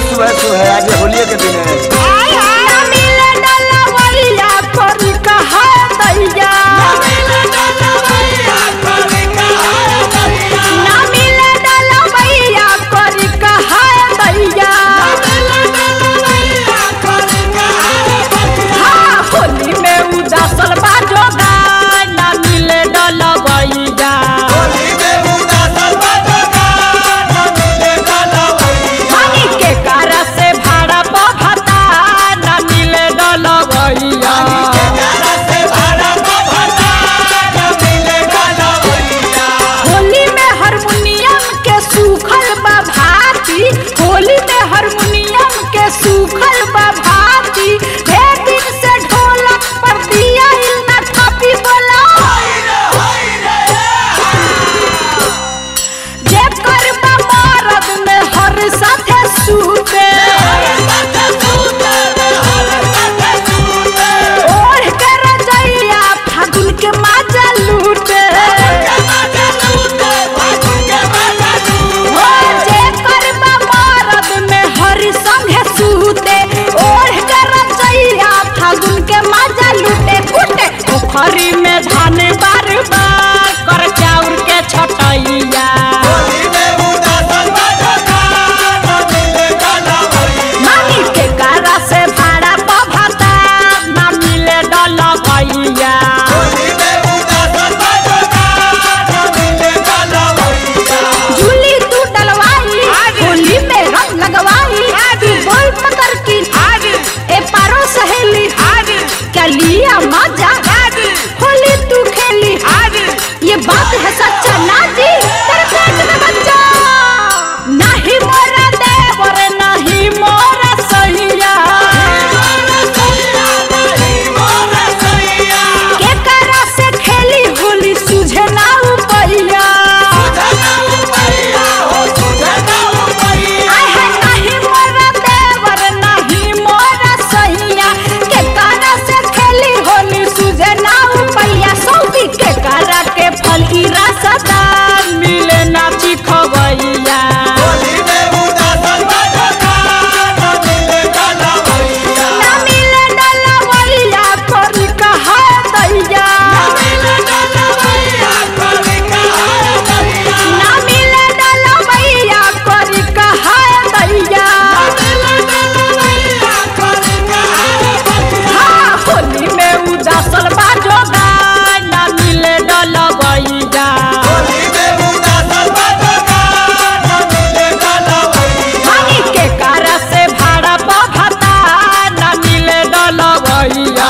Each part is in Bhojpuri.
सुबह सुबह आज होलिये के दिन है ना मिले डलवैया करी कहा दैया ना मिले डलवैया करी कहा दैया हाँ होली में उदासल बाजोगा ना मिले डलवैया पानी के कारा से भाड़ा बहता ना मिले डलवैया होली में हारमोनियम के सूखल बा भाती होली में हारमोनियम के सूखल बा भाती ढेर दिन से ढोलक पर दिया इल ना थापी बोला जे करबा मरद में हर साथे सूते ओढ़ के रजैया फागुन के माजा लूटे ओ जे करबा मरद में हर संगे सूते ओढ़ के रजैया फागुन के माजा लूटे कूटे पोखरी में धान बार बार कर चाउर के छटैया मानी के कारा से भाड़ा बभता ना मिले डल गैया झूली तू डलवाई होली में रंग लगवाई तू बोल पकड़ की ए पारो सहेली क्या लिया मजा होली तू खेली ये बात है सच्चा ना जी तेरे पेट में बच्चा नहीं मोरा देवर नहीं मोरा सैया के करा से खेली होली सुझे ना उपैया आय है नहीं मोरा देवर नहीं मोरा सैया के करा से खेली होली सुझे ना उपैया सौदी के करा के फल की रसदा मिले ना चिखवैया ना मिले डलवैया करी कहा दैया ना मिले डलवैया करी कहा दैया हाँ होली में उदासल बाजोगा ना मिले डलवैया पानी के कारा से भाड़ा बभता ना मिले डलवैया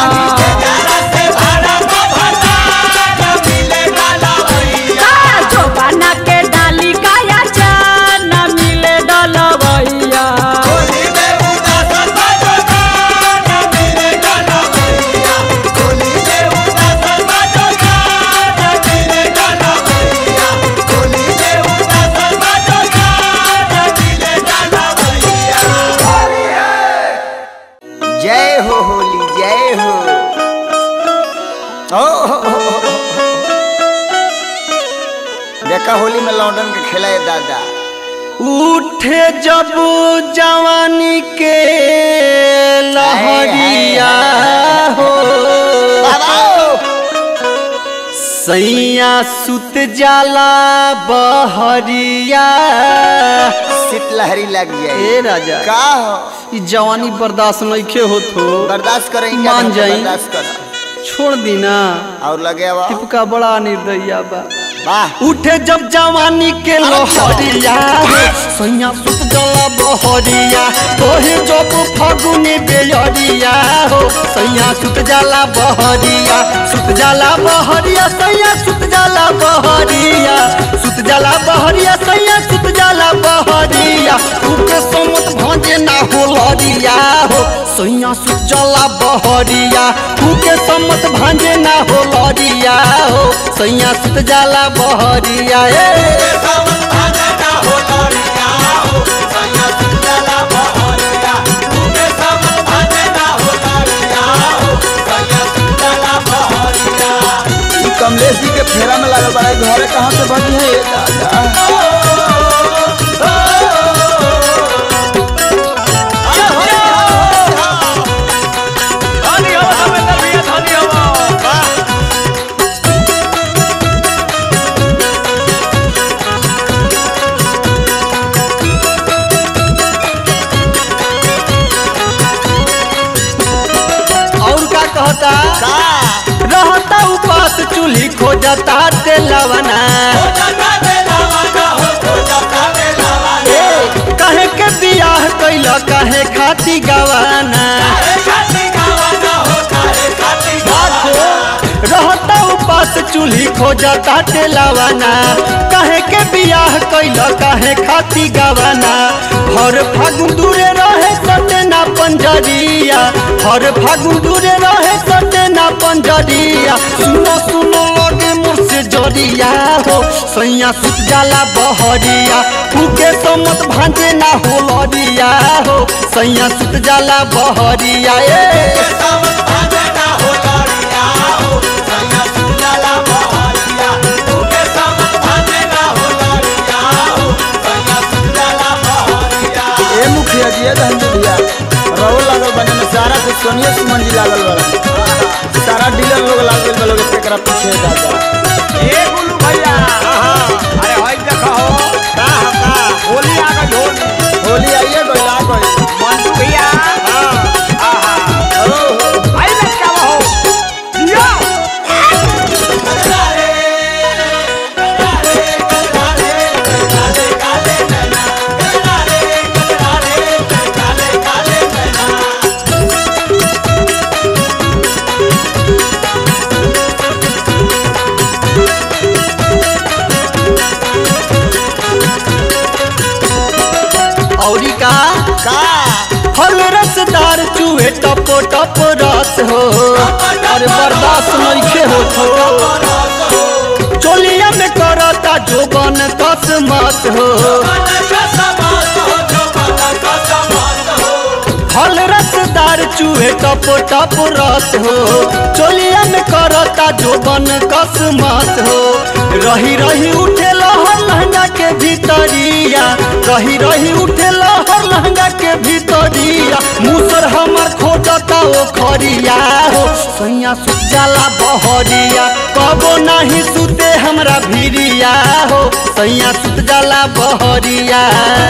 का जोबाना के डाली काया जा ना मिले डलवैया जय हो होली जय हो ओ हो, हो, हो, हो। देखा होली में लौंडन के खेला है दादा उठे जब जवानी के लहरिया हो सैया सुत जाला बहरिया शीतलहरी लग जाए ए राजा का हो ई जवानी बर्दाश्त नइखे होत हो बर्दाश्त करेंगे मान जाई। बर्दाश्त कर छोड़ दी ना और लगे हुआ टिपका बड़ा निर्दया बा वाह उठे जब जवानी के लहरिया सैया सुत जला बहरिया तोहे जब फगुनी बेयरिया हो सैया सुत जाला बहरिया सुत जाला बहरिया सैया सुत जाला बहरिया सुत जाला बहरिया सैया सुत जाला बहरिया उके समत भजे ना हो लरिया हो सैया सुत जाला बहरिया उके समत भांजे ना हो लरिया हो सैया सुत जाला बहरिया ए ई कमलेश जी के फेरा में लागल बड़ा घरे कहाँ से बनी है ये दादा खोजता तेलवना ए, काहे के बियाह कैल काहे खाती गवाना रहता उपास चूल्ही खोजता तेलवना काहे के बियाह कैल काहे खाती गवाना हर फागुन दूरे रहे सटेना पंजरिया हर फागुन दूरे रहे सटेना पंजरिया सुनो सुनो लगे मुझसे जरिया हो सैया सुत जाला बहरिया फूके समत भांजे ना हो लरिया हो सैया सुत जाला बहरिया ए ए मुखिया जी ए धंधे भैया रहो लागल बने में सारा से सोनिया सुमन जी लागल बड़ा सारा डीलर लोग लागल बा लोग एकरा पीछे दादा ए गुल्लू भैया अरे होई देखो का का होली आ गई होली होली आइए गइल आ गइल मंटू भैया आहा ओ हो आई लटका हो दिया औरी का का फल रसदार चूहे टपो टप रस हो अरे बर्दाश्त नइखे होत हो चोलिया में करता जोबन कस मस हो फल रसदार चूहे टप टप रस हो चोलिया में करता जोबन कस मस हो रही रही उठे लहर लहंगा के भीतरिया रही रही उठे लहर लहंगा के भीतरिया मुसर हमर खोजता ओ खरिया हो सैया सुत जाला बहरिया कबो नहीं सुते हमरा भिरिया हो सैया सुत जाला बहरिया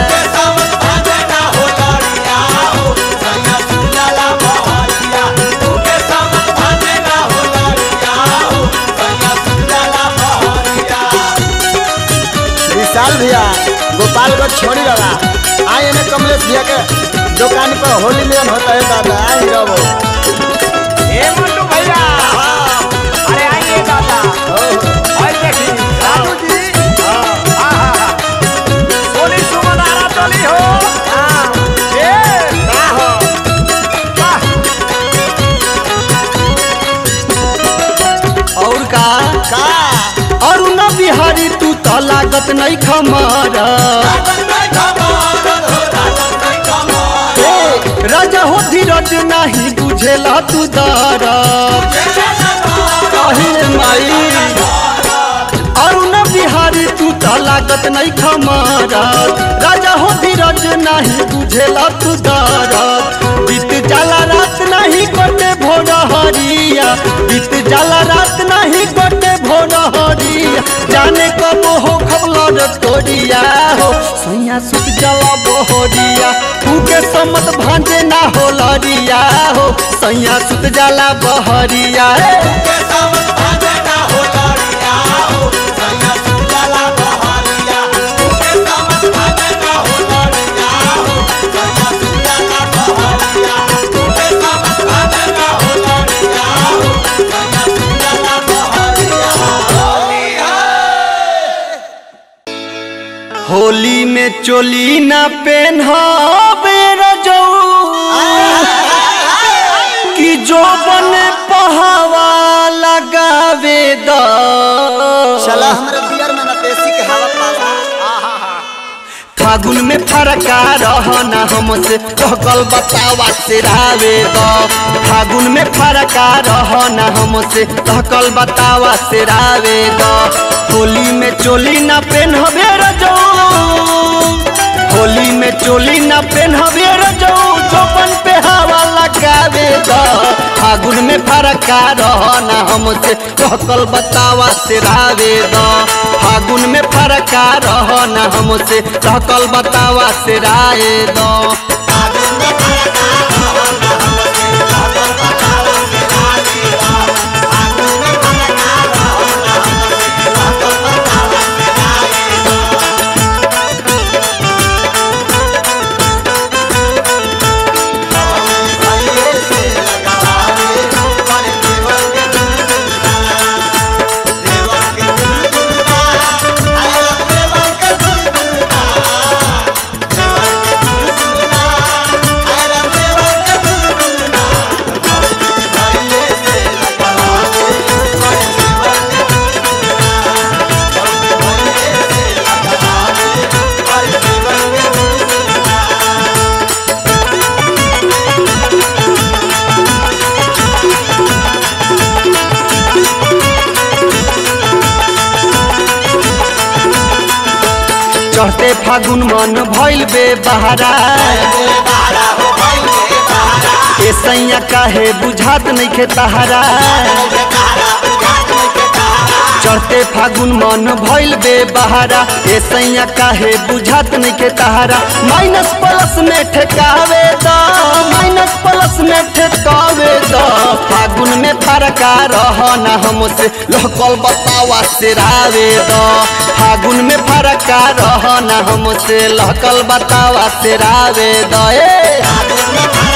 विशाल भैया गोपालगंज छोड़ी रहा आए ने कमलेश भैया के दुकान पर होली मिलन होता है दादा आई रहो ए मंटू भैया अरे आइए दादा आई देखी राजू जी आहा सोनी सुमन आरा चली हो ए का हो वाह और का का अरुण बिहारी तू तो लागत नहीं खमारा ए, राजा हो धीरज नहीं बुझेला तू दारा कहिए माई अरुण बिहारी तू तो लागत नहीं खमारा राजा हो धीरज नहीं बुझेला तू दारा बीत जाला रात नहीं कटे भोर हरिया बीत जाला रात नहीं कटे भोर हरिया जाने कब हो खबलर तोरिया हो सैया सुत जला बहरिया के समत भांजे ना हो लरिया हो सैया सुत जाला बहरिया ए। होली में चोली ना पेन्हावे रजऊ कि जो बने पहावा लगावे द चला हमरे बियर में ना देसी के हवा पाला फागुन में फरका रहना हमसे कहकल बतावा से रावे द फागुन में फरका रहना हमसे कहकल बतावा से रावे द होली में चोली ना पेन्हबे रजऊ होली में चोली ना पेन्हबे रजऊ चौपन पे हवा लगावे द फागुन में फरका रहना हमसे कहकल बतावा से रावे द फागुन में फरका रहना हमसे कहकल बतावा से राय द चढ़ते फागुन मन भइल बे बहारा ए सैया काहे बुझात नइखे तहारा चढ़ते फागुन मन भइल बे बहारा ए सैया काहे बुझात नइखे तहारा माइनस प्लस में ठेकावे द माइनस प्लस में ठेकावे द फागुन में फरका रह ना हमसे लहकल बतावा से रावे द फागुन में फरका रह ना हमसे लहकल बतावा से रावे द ए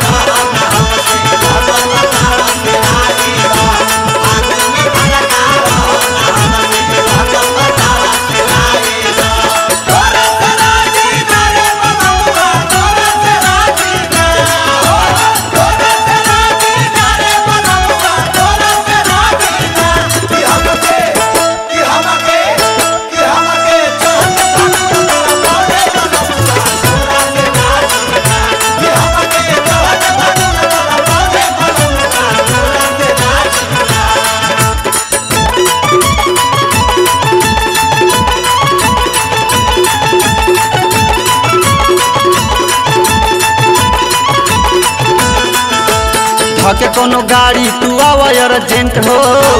धके कोनो गाड़ी तू आवा अर्जेंट हो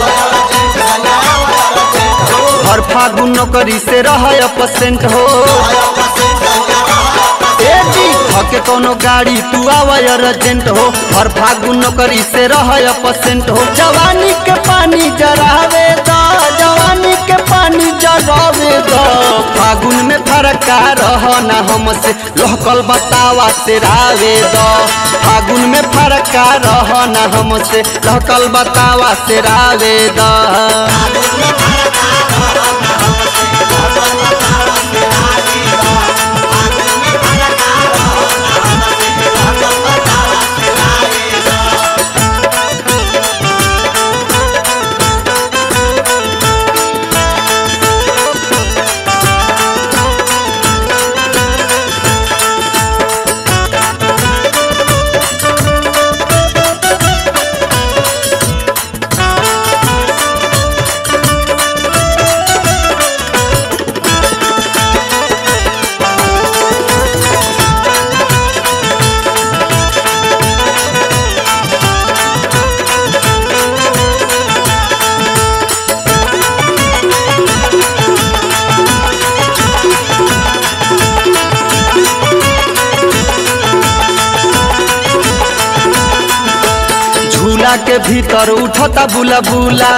हर फागुन नौकरी से रह परसेंट हो ए जी धके कोनो गाड़ी तू आवा अर्जेंट हो हर फागुन नौकरी से रह परसेंट हो जवानी के पानी जरावे दा जवानी के पानी जरावे दा फागुन में फरका रह ना हमसे लोहकल बतावा से रावे दा फागुन में फरका रह ना हमसे लोहकल बतावा से रावे दा झूला के भीतर उठता बुला बुला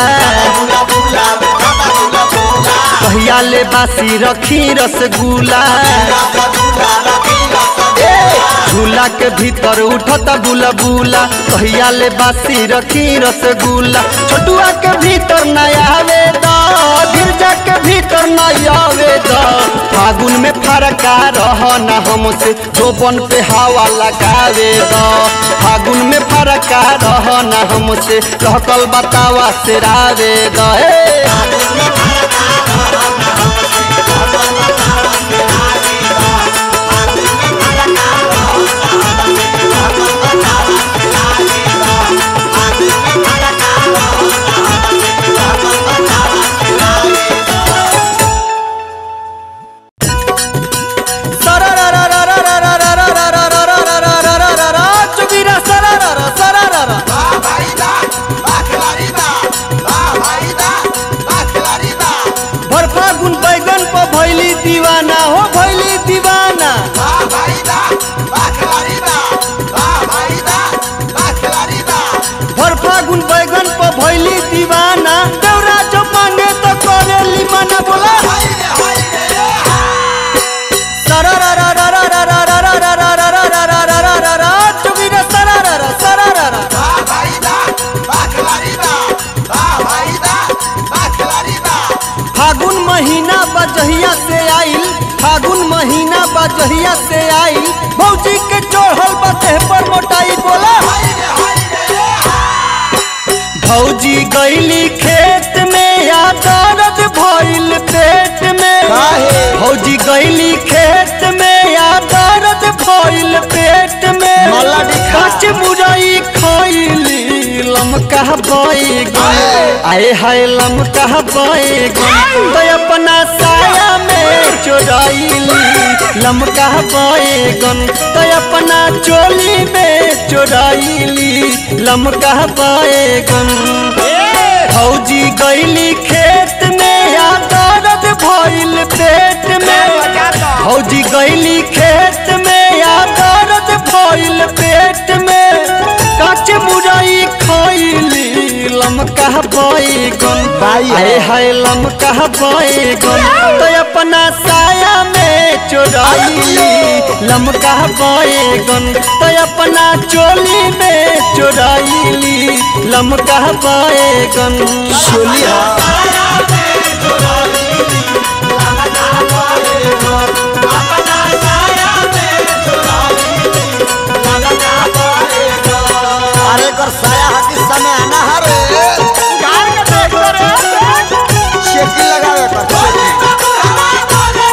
कहिया ले बासी रखी रसगुल्ला ए, झूला के भीतर उठता बुला बुला कहिया ले बासी रखी रसगुल्ला छोटुआ के भीतर न आवे दा गिरजा के भीतर न आवे दा फागुन में फरका रह ना हमसे जोबन पे हवा लगावे दा फागुन में फरका रह ना हमसे लहकल बतावा से रावे दा ए चुकीरा सरारा सरारा भर फागुन बैगन पर भैली दीवाना हो भैली दीवाना भर फागुन बैगन पर भैली दीवाना देवरा जो मांगे तो करेली मना बोला चुकीरा सरारा सरारा फागुन महीना बजहिया से आइल फागुन महीना बजहिया से आइल भौजी के चढ़ल बतेह पर मोटाई बोला भौजी गईली खेत में या दर्द भइल पेट में काहे? भौजी गईली खेत में या दर्द भइल पेट में मल्ला दिखा। कच मुरई खइली लम लमका बैगन आए हाय लमका बैगन तो अपना साया में चोराइली लमका बैगन तो अपना चोली में चोराइली लमका बैगन फौजी गईली खेत में या दर्द भइल पेट में फौजी गईली खेत में या दर्द भइल पेट में काच मुरई खइली लमका बैगन भाई आए हाय लमका बैगन तो अपना साया में चोराइली लमका बैगन तो अपना चोली में चोराइली लमका बैगन चोली अरे कर साया हाथी समय आना हरे चेकी लगावे कर चेकी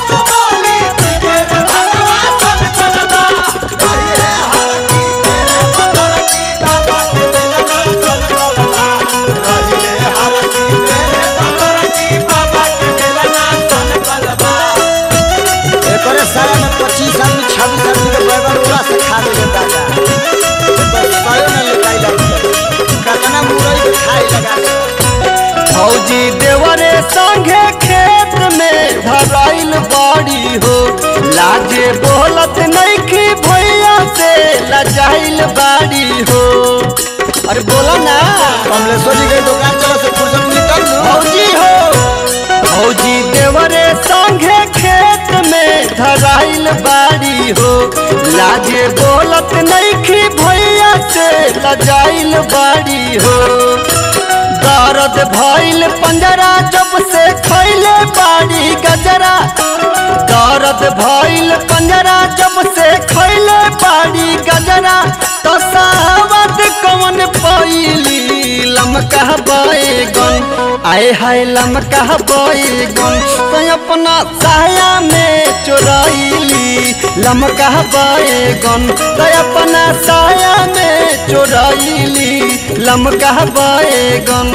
एकरे साया में पच्चीस आदमी छब्बीस आदमी के बैगन उड़ा से खा दे दादा बस साया में लिखाई लगता कतना मुरई के खाई लगा दे। फौजी देवरे संगे खेत में धराइल बाड़ी हो लाजे बोलत नइखी भैया से लजाइल बाड़ी हो अरे बोलो ना कमलेश्वर जी के दुकान चलो से फुर्सत निकल लो फौजी हो फौजी देवरे संगे खेत में धराइल बाड़ी हो लाजे बोलत नइखी भैया से लजाइल बाड़ी हो दर्द भइल पंजरा जब से खैले बाड़ी गजरा दर्द भइल पंजरा जब से खैले बाड़ी गजरा तो सावत कौन पैली लमका बैगन आए हाय लमका बैगन तो अपना साया में चोराइली लमका बैगन तो अपना साया में चोराइली लमका बैगन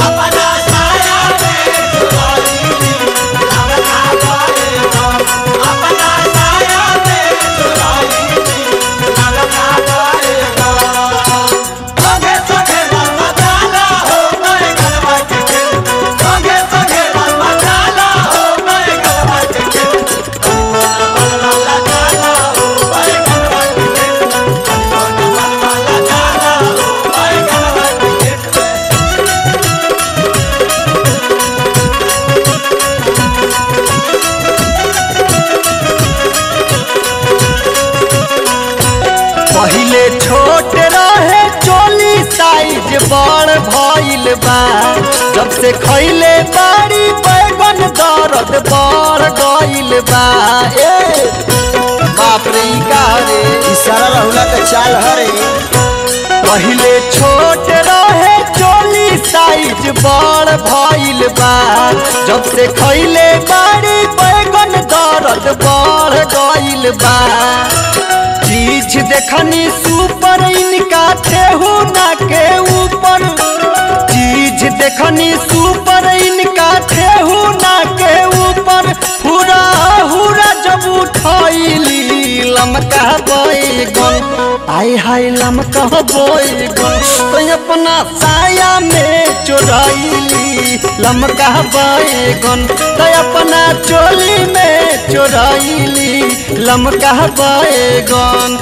पहिले छोट रहे चोली साइज बड़ भइल बा जब से खैले बाड़ी बैगन दर्द बढ़ गइल बा ए बाप रे ई का रे इशारा रहुला के चाल हरे पहिले छोट रहे चोली साइज बड़ भइल बा जब से खैले बाड़ी बैगन दर्द बढ़ गइल बा चीज देखनी सुपर इनका ठेहू ना के ऊपर चीज देखनी सुपर इनका ठेहू ना के ऊपर हुरा हुरा जब उठैली लमका बैगन आय हाय लमका बैगन तो अपना साया में चोराइली लमका बैगन तो अपना चोली में चोराइली लमका बैगन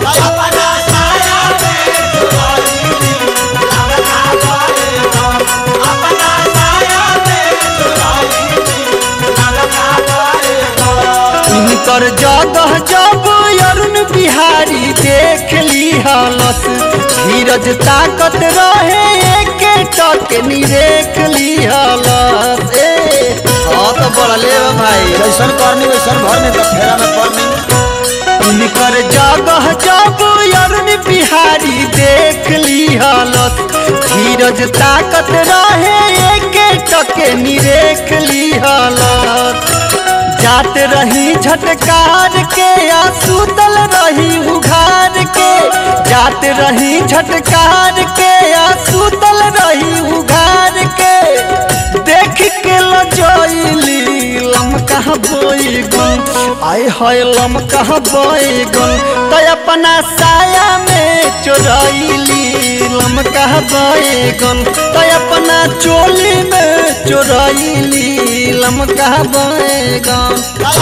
इनकर जगह जब अरुण बिहारी देख ली हलस धीरज ताकत रहे एके टक निरेख ली हलस ए हाँ तो बढ़ले बा भाई जैसन करनी वैसन भरनी तो फेरा में पड़नी इनकर जगह जब अरुण बिहारी देख ली हलस धीरज ताकत रहे एके टके निरेख ली हलस जात रही झटकार के या सुतल रही उघार के जात रही झटकार के आ सुतल रही उघार के देख के लजैली लमका बैगन आय हाय लमका बैगन तो अपना साया में चोरैली लमका बैगन तो अपना चोली में चोरैली लमका बैगन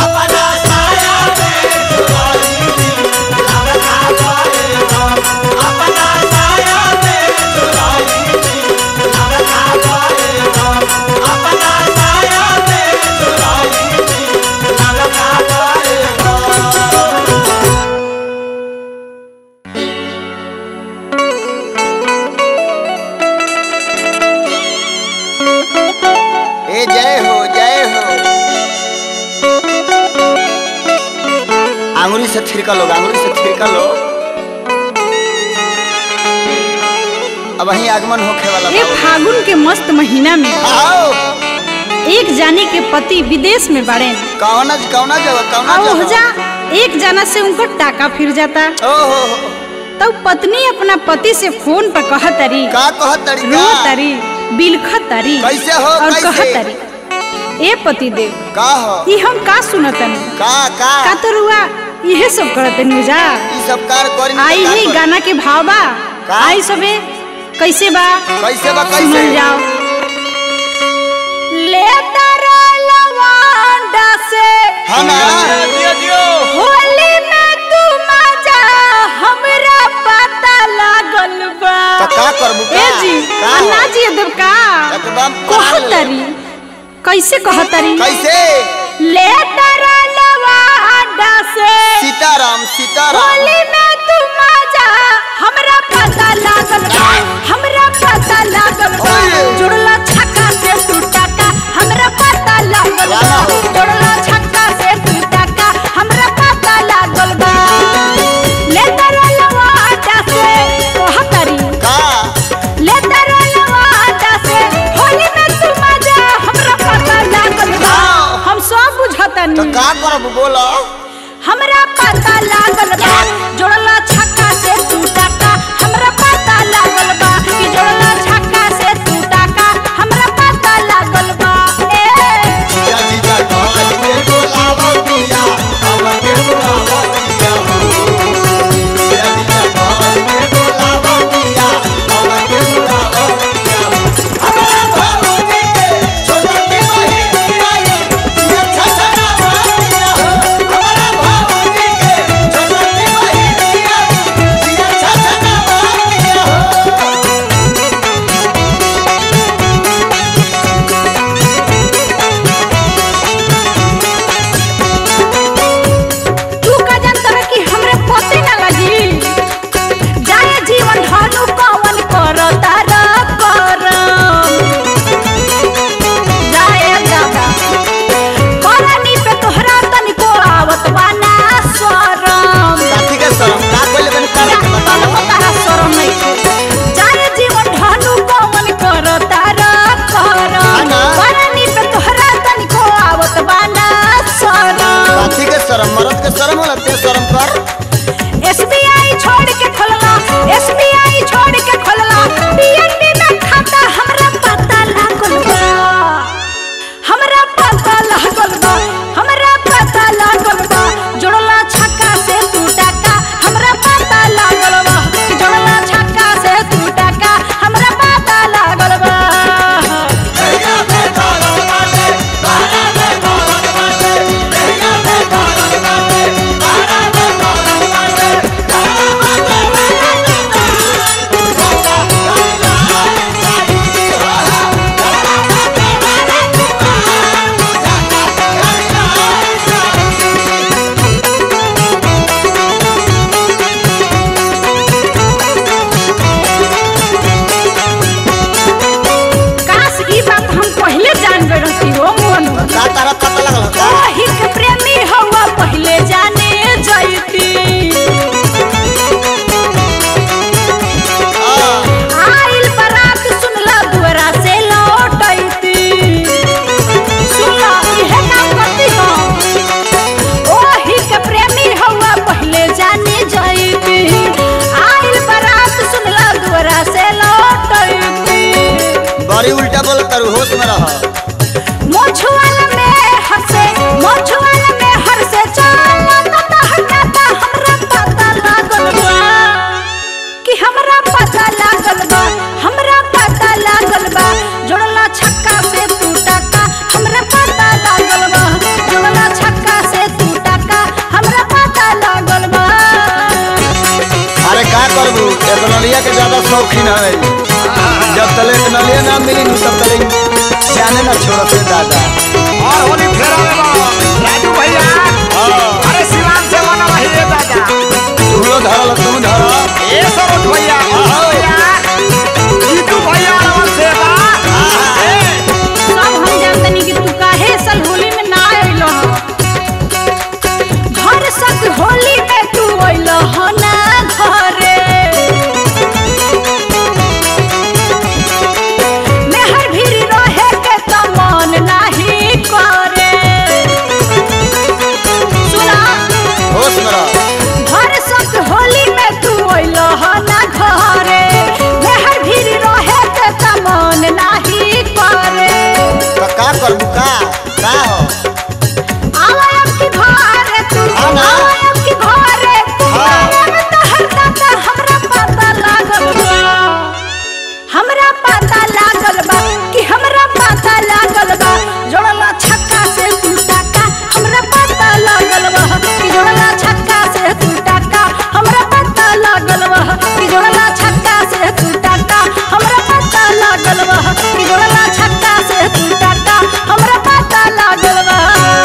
ए जय हो जय हो आंगुली से थिरका लो आंगुली से थिरका लो अब वही आगमन होखे वाला ये बा। फागुन के मस्त महीना में आओ एक जाने के पति विदेश में बड़े कौना कौना जगह कौना और हो जगह जा एक जाना से उनको टाका फिर जाता ओ हो हो तब पत्नी अपना पति से फोन पर कहत तरी का कहत तरीका रो तरी बिलखत तरी कैसे हो, और कैसे? कहत तरी ए पति देव का हो ई हम का सुनतन का का का तो रुआ इहे सब करतन जा ई सब कार करी आई है गाना के भाव बा का? आई सबे कैसे बा कैसे बा सुनल कैसे जाओ ले तारा लवांडा से हाँ ना होली में तू मजा हमरा पता लागल बा तो का करबू का ए जी का हो? अन्ना जी देव का एकदम पागल। कहतरी कैसे कहतरी कैसे ले तारा लवांडा से सीताराम सीताराम होली में तू मजा हमरा पता लागल बा हमरा पता लागल बा ओए। जुड़ला छक्का से तू टका हमरा पता लागल बा वाह। जुड़ला छक्का से तू टका हमरा पता लागल बा ले तारा लवाटा से कहतरी का ले तारा लवाटा से होली में तू मजा हमरा पता लागल बा हाँ। हम सब तो बुझतनी का करब बोलो हमरा पता लागल बा जोड़ल बड़ी उल्टा बोल तारू होश में रह मोछुआल में हंसे मोछुआल में हंसे चला त हटाता हमरा पता लागल बा कि हमरा पता लागल बा हमरा पता लागल बा जोड़ला छक्का से टूटा का हमरा पता लागल बा जोड़ला छक्का से टूटा का हमरा पता लागल बा अरे का करबू एक नलिया के ज्यादा शौकीन है जब तले एक नलिया ना मिली नु तब तले जाने ना छोड़ से दादा और होली फेरा में बा राजू भैया अरे शिवान से मना वही रे दादा तू लो धरल तू धर ए सरोज भैया भैया जीतू भैया रमन से बा ए, सब हम जानतनी कि तू काहे सल होली में ना अइलो घर सक होली में तू अइलो ह ना घरे मेहर भीरी रहे के त मन नाही करे सुना होश में रह घर सक होली में तू अइलो ह ना घरे मेहर भीरी रहे के त मन नाही करे तो का करबू का का हो आवायब की घरे तू हाँ ना। आवायब की घरे तू हाँ। आवायब तहर दाता हमरा पता लागल बा हमरा पता लागल बा कि हमरा पता लागल बा जोड़ला छक्का से टूटा का हमरा पता लागल बा कि जोड़ला छक्का से टूटा का हमरा पता लागल बा कि जोड़ला छक्का से टूटा का हमरा पता लागल बा कि जोड़ला छक्का से टूटा का हमरा पता लागल बा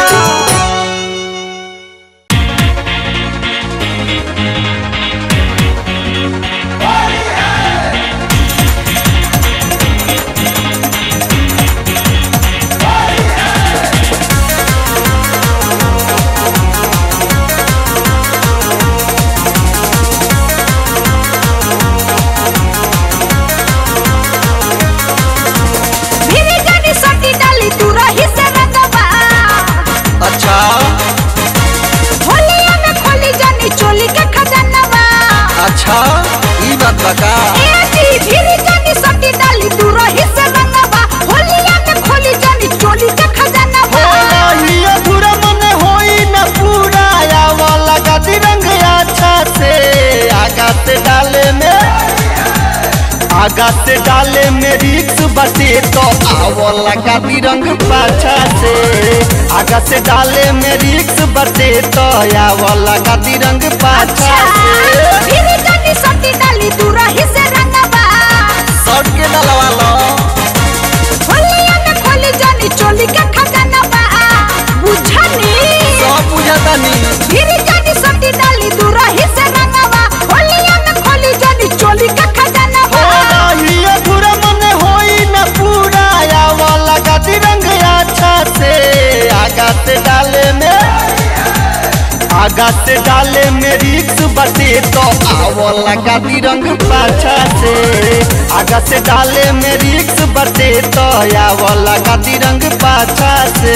भिरी जानी सटी डाली तू रही से रंगवा अच्छा होलिया में खोली जानी चोली के खजानवा अच्छा ई बात बका ए जी भिरी जानी सटी डाली तू रही से रंगवा होलिया में खोली जानी चोली के खजानवा ये पूरा मन होई न पूरा आवा लगा रंग अच्छा से आगा से डाले में आगा से डाले में रिक्स बटे तो आवो लगा रंग पाछा से आगा से डाले में रिक्स बटे तो आवो लगा रंग पाछा अच्छा से भिरी जानी सटी डाली तू रही से रंगवा सट के डलवा लो होलिया में खोली जानी चोली के खजानवा बुझनी सब बुझाता नहीं भिरी जानी सटी डाली तू रही से रंगवा होलिया में खोली जानी चोली के खजानवा ये पूरा मन होई न पूरा आवा लगा रंग अच्छा से आगा से डाले में आगा से डाले में रिक्स बटे तो आवो लगा रंग पाछा से आगा से डाले में रिक्स बटे तो आवो लगा रंग पाछा से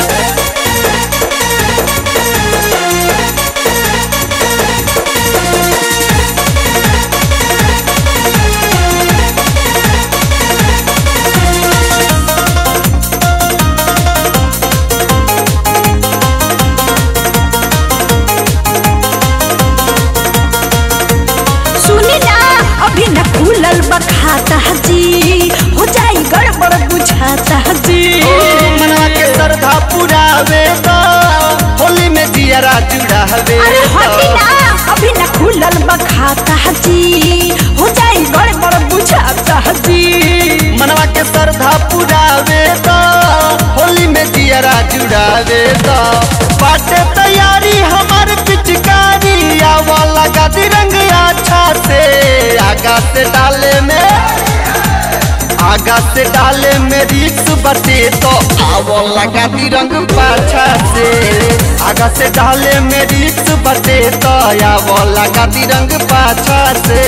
सुनी ना अभी न खुलल बखाता जी हो जाई गड़बड़ बुझाता जी मनवा के श्रद्धा पुरावे तो होली में दियरा जुड़ावे अरे तो। हटी ना अभी न खुलल बखाता जी हो जाई गड़बड़ बुझाता जी मनवा के श्रद्धा पुरावे तो होली में दियरा जुड़ावे तो बाटे तैयारी हमार पिचकारी आवा लगा रंग अच्छा से आगा से डाले में आगा से डाले में रिक्स बटे तो आवो लगा रंग पाछा से आगा से डाले में रिक्स बटे तो आवो लगा रंग पाछा से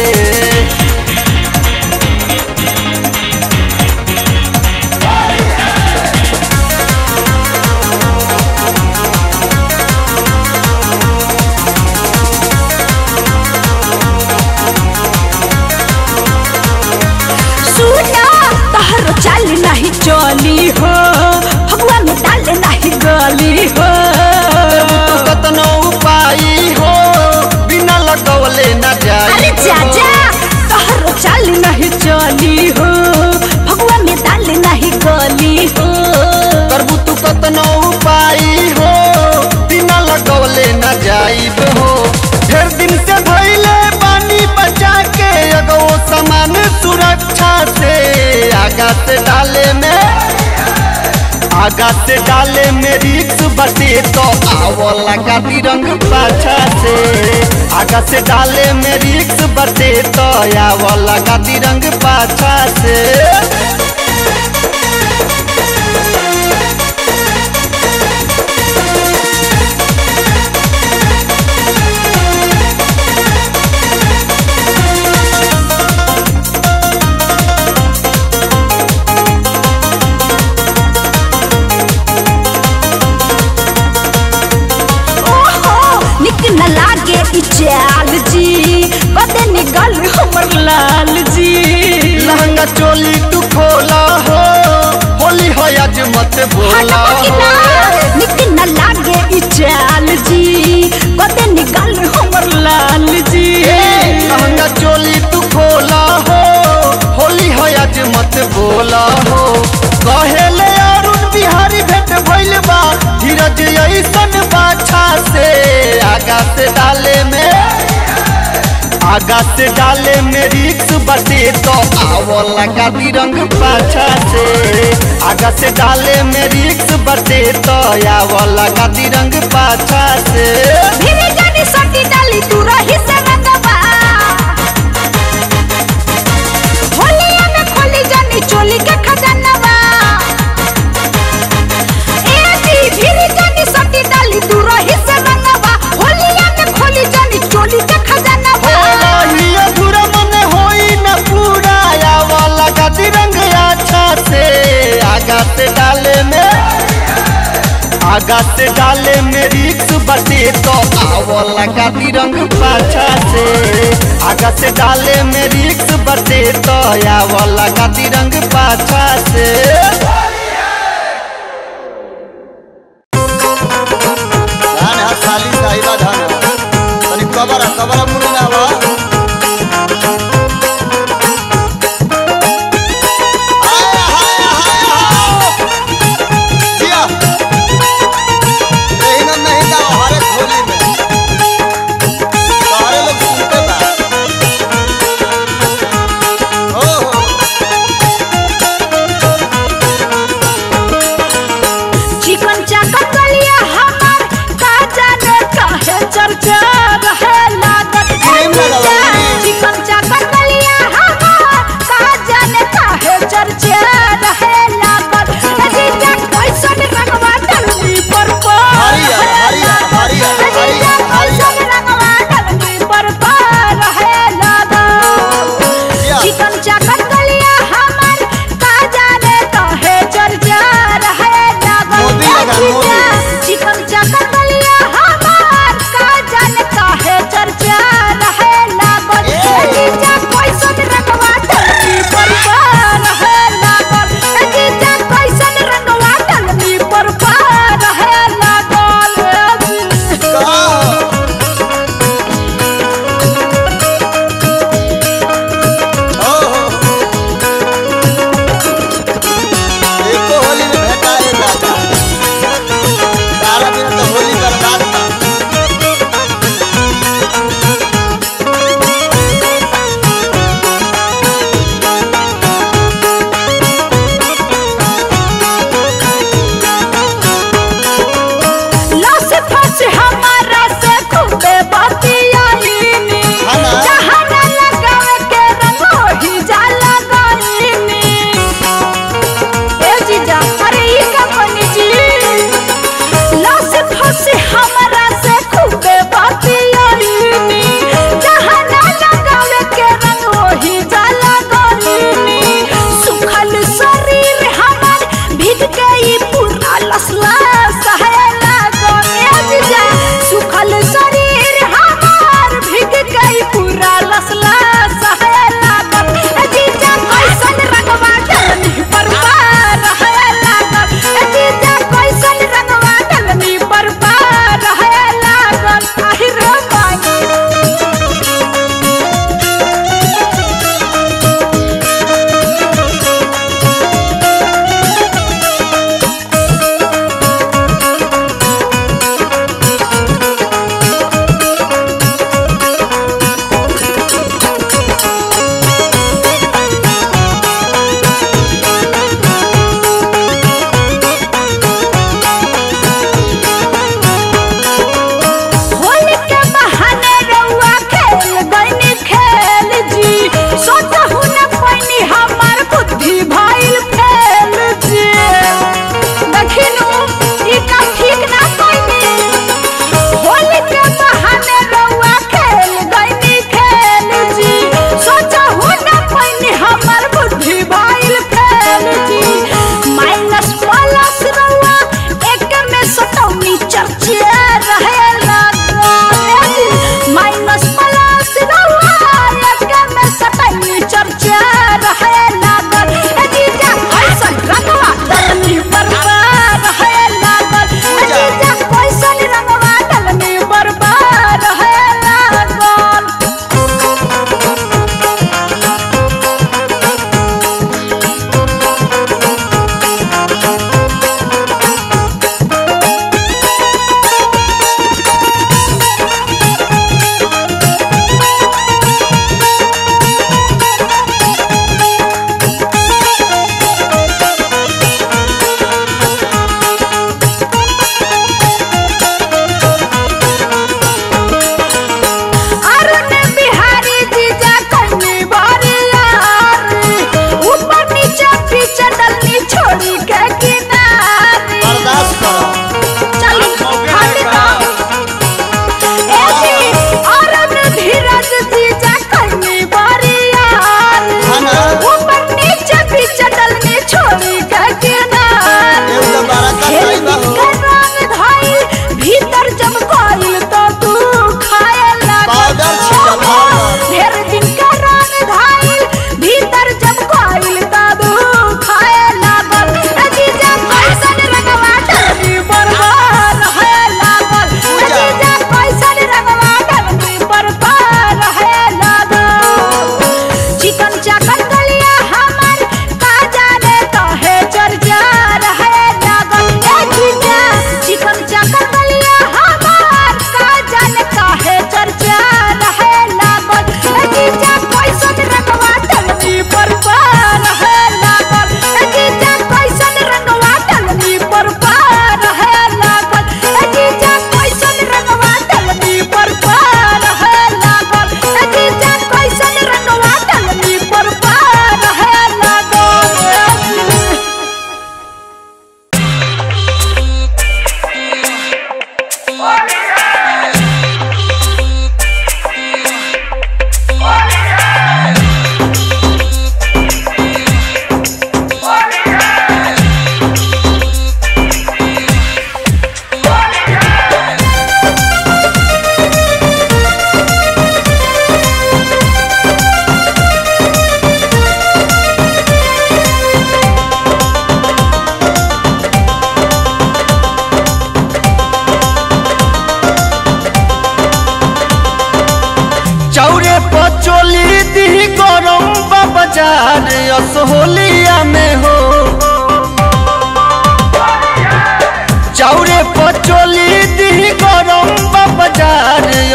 सुना तहर चाल डाले में आगा से डाले में रिक्स बटे तो आवला का तिरंग पाछा से आगा से डाले में रिक्स बटे तो आवला का तिरंग पाछा से ओहो निक न लागे ई चाल जी कदे निकल हमर लाल जी लहंगा चोली तू खोला हो होली हो आज मत बोला हटबो कि ना हो निक न लागे ई चाल जी कदे निकल हमर लाल जी लहंगा चोली तू खोला हो होली हो आज मत बोला हो कहेले अरुण बिहारी भेंट भइल बा धीरज ऐसन बाछा से आगा से डाले में आगा से डाले में रिक्स बटे तो आवला का तिरंग पाछा से आगा से डाले में रिक्स बटे तो आवला का तिरंग पाछा से भिरी जानी सटी डाली तू रही से रंगवा होलिया में खोली जानी चोली के खजानवा ए जी भिरी जानी सटी डाली तू रही से रंगवा होलिया में खोली जानी चोली के खजानवा होली अधूरा मन होई न पूरा आवला का तिरंग अच्छा से आगा से डाले में आगा से डाले में रिक्स बटे तो आवला का तिरंग पाछा से आगा से डाले में रिक्स बटे तो आवला का तिरंग पाछा से धान है खाली साहिबा धान है तनी कबर कबर मुड़ी ना बा हाय हाय हाय हाय जिया नहीं ना नहीं ना हमारे होली में सारे लोग सुनते बा ओ हो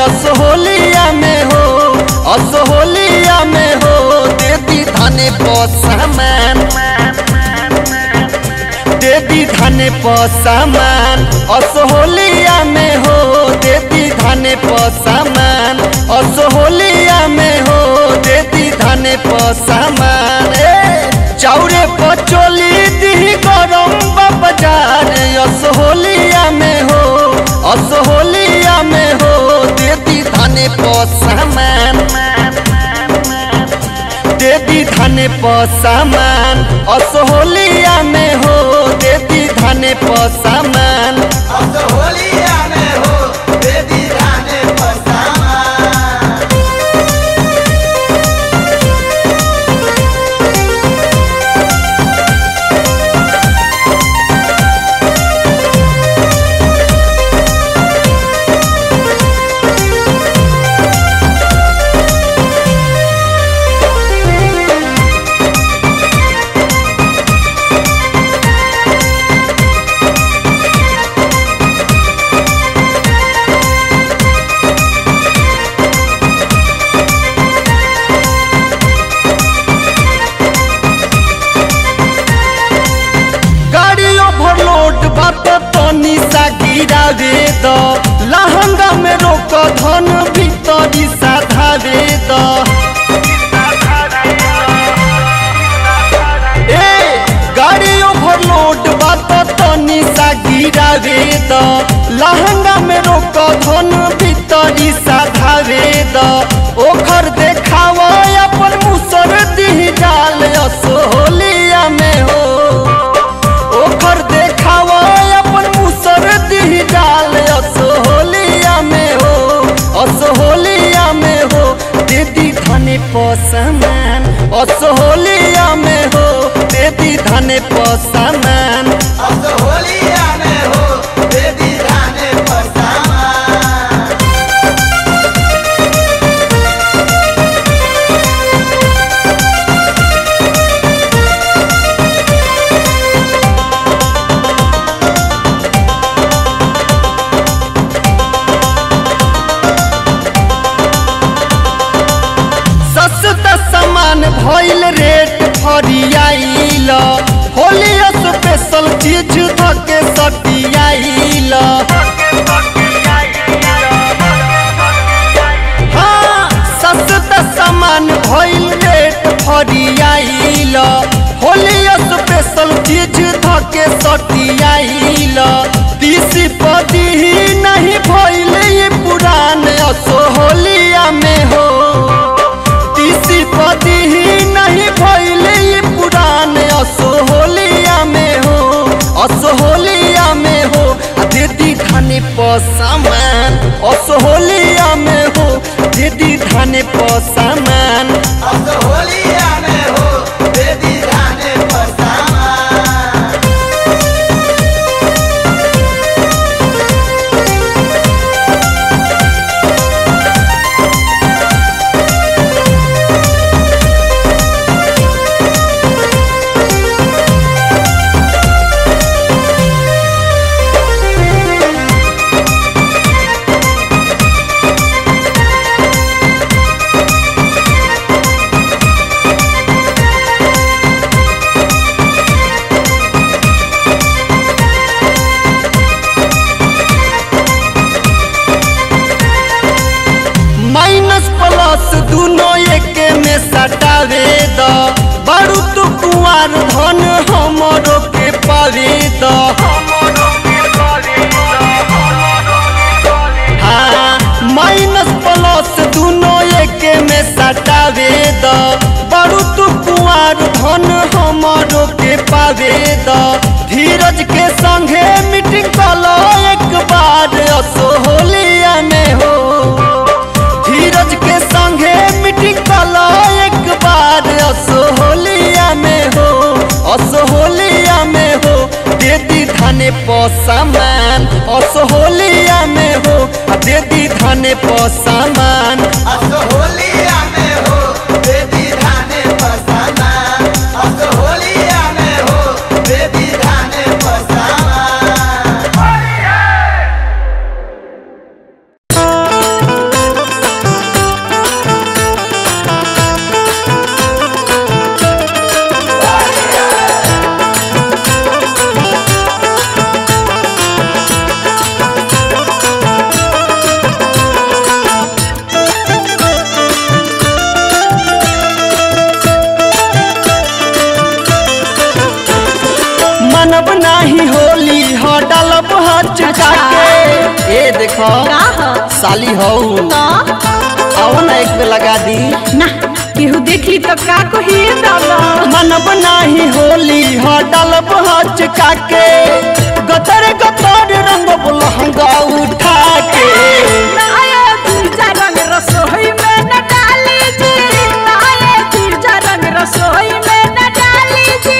असोहलिया में हो असोहलिया में हो देती धने पसामान देती धने पसामान असोहलिया में हो देती धने पसामान असोहलिया में हो देती धने पसामान ए चाउरे पचोली दी गरम बाजार असोहलिया में हो असोहलिया में हो देती धने पसामान देती धने पसामान असोहलिया में हो देती धने पसामान असोहलिया में हो देवी धाने पसामा गाड़ी ओवरलोड बात तनी सा गिरावे द लहंगा में रोक धन भीतरी साधावे द ए गाड़ी ओवरलोड बात तनी सा गिरावे द लहंगा में रोक धन भीतरी साधावे द ओखर देखावा अपन मुसर दी जाल असोहलिया में हो ओखर देखावा अपन मुसर दी डाल असोहलिया में हो असोहलिया में हो दीदी धने पसमान असोहलिया में हो दीदी धने पसमान असोहलिया में हो देवी धाने पसामा सस्ता सामान भइल रेट फरियाइल होली स्पेशल चीज धके सटियाइल हाँ सस्ता सामान भइल रेट फरियाइल होली स्पेशल चीज धके सटियाइल तीसी पदी नहीं भइल ये पुरान असोहलिया में हो तीसी पदी ही नहीं भइले ये पुरान असोहलिया में हो असोहलिया में हो आ दीदी धाने पसामान असोहलिया में हो दीदी धाने पसामान असोहलिया में हो देवी धाने पसामा माइनस प्लस दुनो एक में सटावे द बारू तू कुआर धन हमरो के पावे द हाँ माइनस प्लस दुनो एक में सटावे द बारू तू कुआर धन हमरो के पावे द धीरज के संगे मीटिंग कलो एक बार असोहलिया में हो धीरज के संगे मीटिंग कलो एक बार असोहलिया में हो असोहलिया में हो देदी धने पसामान असोहलिया में हो आ देदी धने पसामान असोहलिया में हो देवी धाने पसामा असोहलिया में हो देवी धाने पसामा मानव नाही होली हो डालब हचका के ए देखो का ह? साली हो तो आओ ना एक पे लगा दी ना केहू देखली तो का कही दादा मानव नाही होली हो डालब हचका के गतर गतर रंग लहंगा उठा के नाये तीजा रंग रसोई में न डाली जी नाये तीजा रंग रसोई में न डाली जी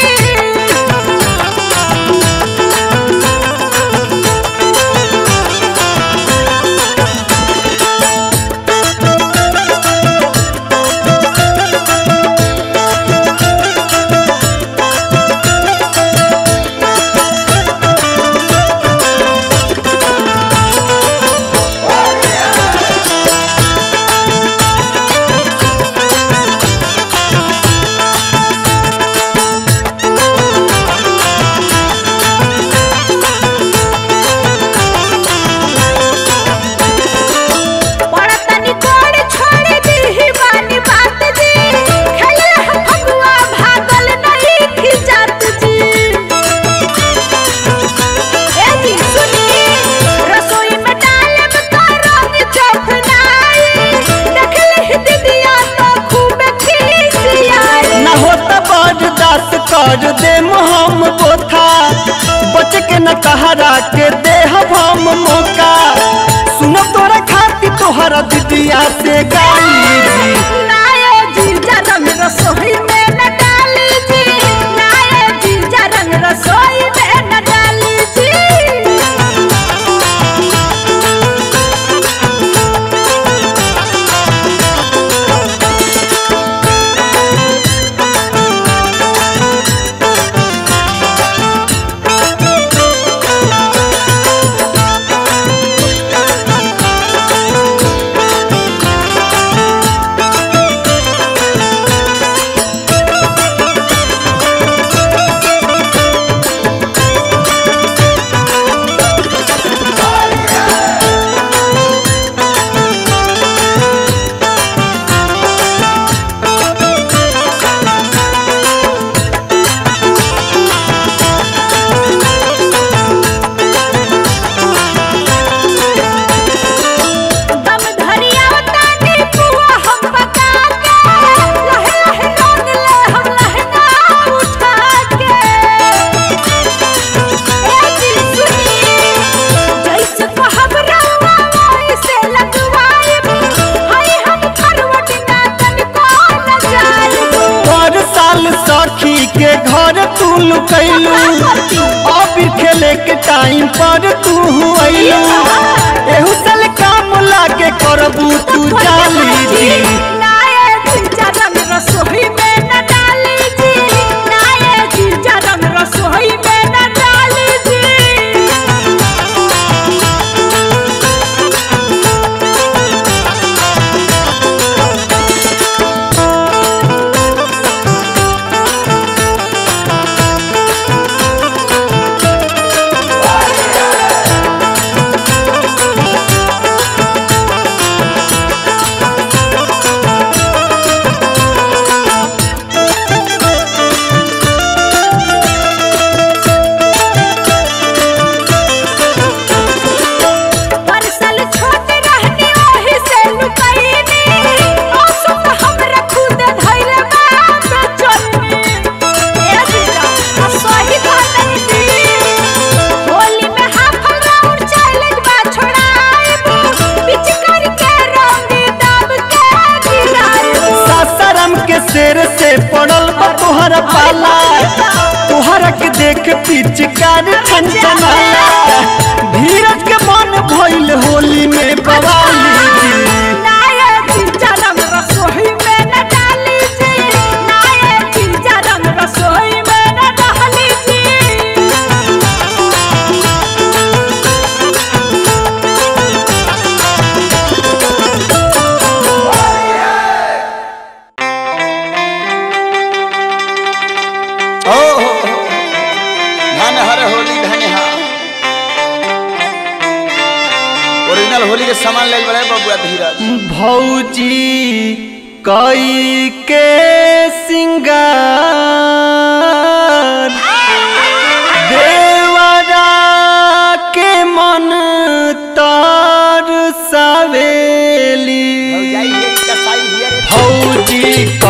पड़तनी कोड़ छोड़ दी ही बानी बात जी खेले हम फगुआ भागल नहीं खिजात जी ए जी सुनी रसोई में डालब तो रंग चौथनाई देख ली दीदिया तो खूब खिसियाई न होता बर्दाश्त कर दे हम बोथा बच के न कहरा के दे हम मौका सुनो तोरा खाती तोहरा दीदिया से गाली जी नाये जीजा रंग रसोई में न डाली जी नाये जीजा रंग रसोई में न डाली जी दम धरिया तानी पुआ हम पका के लहे लहे रंग ले हम लहंगा उठा के ए दिल सुनी जैसे कहब रवा वैसे लगवाइब हाय हम करवट ना तनिको न जाइब पर साल सखी के घर तू लुकैलू अब खेले के टाइम पर तू अइलू एहू साल काम लागे करबू तू जाली जी नाये जीजा रंग रसोई में न डाली जी नाये जीजा रंग रसोई में न डाली जी परसल छोट रहनी ओही से लुकैनी मौसम हमरा खुद धैले बाप चलनी ए दिला आ सही कहतनी दी होली में हाफ राउंड चैलेंज बा छोड़ाइब पिच करके रंग दब के गिराइब सासाराम के शेर से पड़ल बा तोहरा पाला तोहरा के देख पिचकार छनछनाला धीरज के मन भइल होली में बवाली जी नाये जीजा रंग रसोई में न डाली जी नाये जीजा रंग रसोई में न डाली जी ओ हो हो। धन हर होली धन हा ओरिजिनल होली के सामान ले बड़े बबुआ धीरज भौजी कई के सिंगार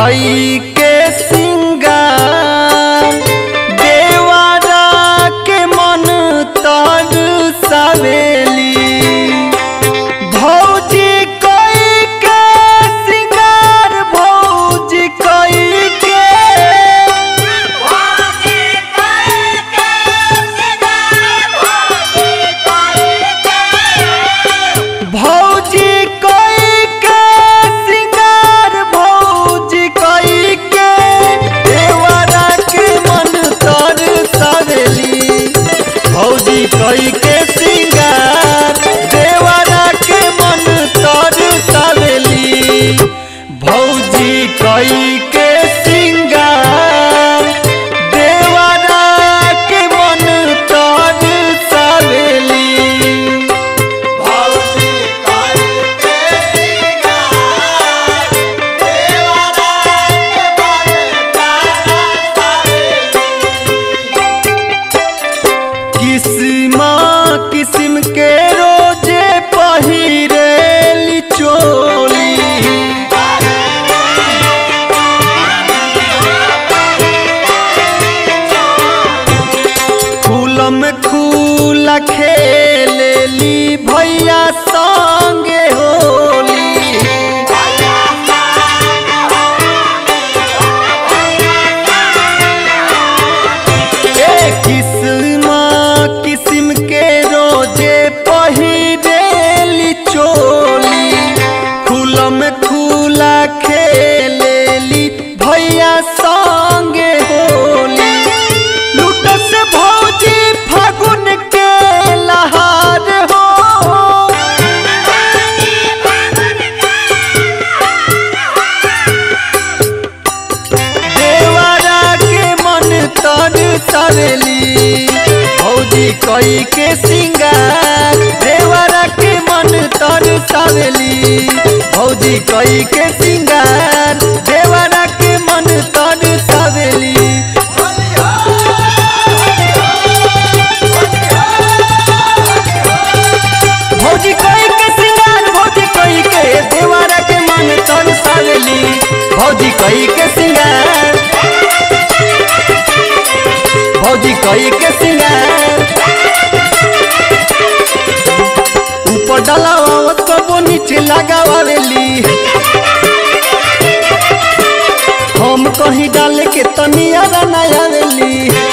कई के सिंगार देवारा के मन तर सवेली भौजी कई के सिंगार भौजी कई के भौजी कई के सिंगार भौजी कई के देवरा के मन तर सवेली भौजी कई के सिंगार देवरा के मन तर सवेली भौजी कई के सिंगार देवरा के मन तर सवेली किस्म किस्म के रोजे पहिरेली चोली फूलम खूला खेलेली भैया संगे होली ए किस्म किस्म के रोजे पहिरेली चोली खुलम खुला खेलेली भैया संगे होली लूटस भौजी फागुन के लहार हो देवरा के मन तर सवेली भौजी कई के सिंगार देवरा के मन तर सवेली भौजी कई के सिंगार देवरा के मन तर सवेली भौजी कई के सिंगार भौजी कई के देवरा के मन तर सवेली भौजी कई के सिंगार भौजी कई के सिंगार ऊपर डलावावत कबो नीचे लगावेली हम कहीं डाले के तनिया बनावेली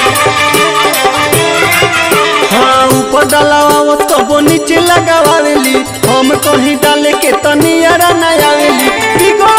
हाँ ऊपर डलावावत कबो नीचे लगावेली हम कहीं डाले के तनिया बनावेली बिगो